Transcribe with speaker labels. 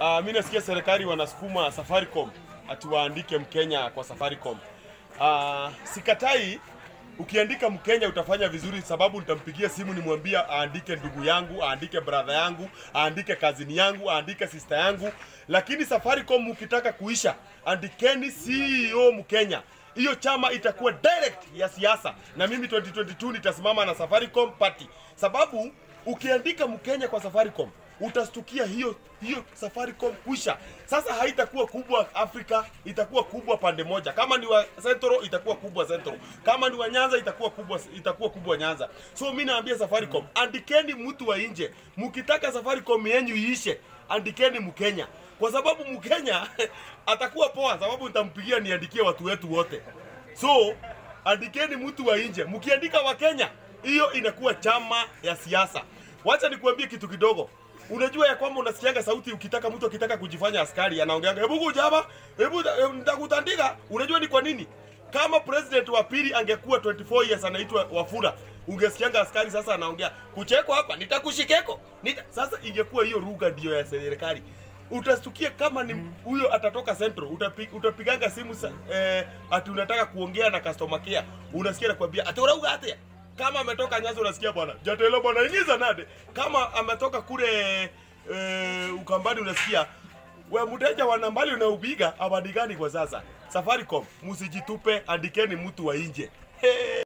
Speaker 1: Uh, mi nasikia serikali wanasukuma Safaricom ati waandike Mkenya kwa Safaricom. Uh, sikatai ukiandika Mkenya utafanya vizuri, sababu nitampigia simu nimwambia aandike ndugu yangu, aandike brother yangu, aandike kazini yangu, aandike sister yangu. Lakini Safaricom ukitaka kuisha, andikeni CEO Mkenya. Hiyo chama itakuwa direct ya siasa, na mimi 2022 nitasimama na Safaricom party, sababu ukiandika Mkenya kwa Safaricom utastukia hiyo hiyo Safaricom kwisha. Sasa haitakuwa kubwa Afrika, itakuwa kubwa pande moja. Kama ni wa Central itakuwa kubwa Central, kama ni wa Nyanza itakuwa kubwa itakuwa kubwa Nyanza. So mimi naambia Safaricom, andikeni mtu wa nje. Mkitaka Safaricom yenyu iishe, andikeni Mkenya, kwa sababu Mkenya atakuwa poa, sababu nitampigia niandikie watu wetu wote. So andikeni mtu wa nje. Mkiandika wa Kenya, hiyo inakuwa chama ya siasa. Wacha nikuambie kitu kidogo. Unajua ya kwamba unasikianga sauti ukitaka mtu akitaka kujifanya askari anaongeanga hebu kuja hapa, hebu eh, nitakutandika. Unajua ni kwa nini? Kama president wa pili angekuwa 24 years anaitwa Wafula, ungesikianga askari sasa anaongea kucheko hapa, nitakushikeko. Nita... Sasa ingekuwa hiyo lugha ndio ya serikali. Utastukia kama ni huyo atatoka Central, utapi, utapiganga simu sa, eh, ati unataka kuongea na customer care, unasikia nakwambia ati urauga atia kama ametoka Nyanza unasikia bwana jatelo bwana ingiza nade. Kama ametoka kule e, Ukambani unasikia we mteja wa nambali unaupiga abadigani kwa sasa. Safaricom, msijitupe, andikeni mtu wa nje. Hey.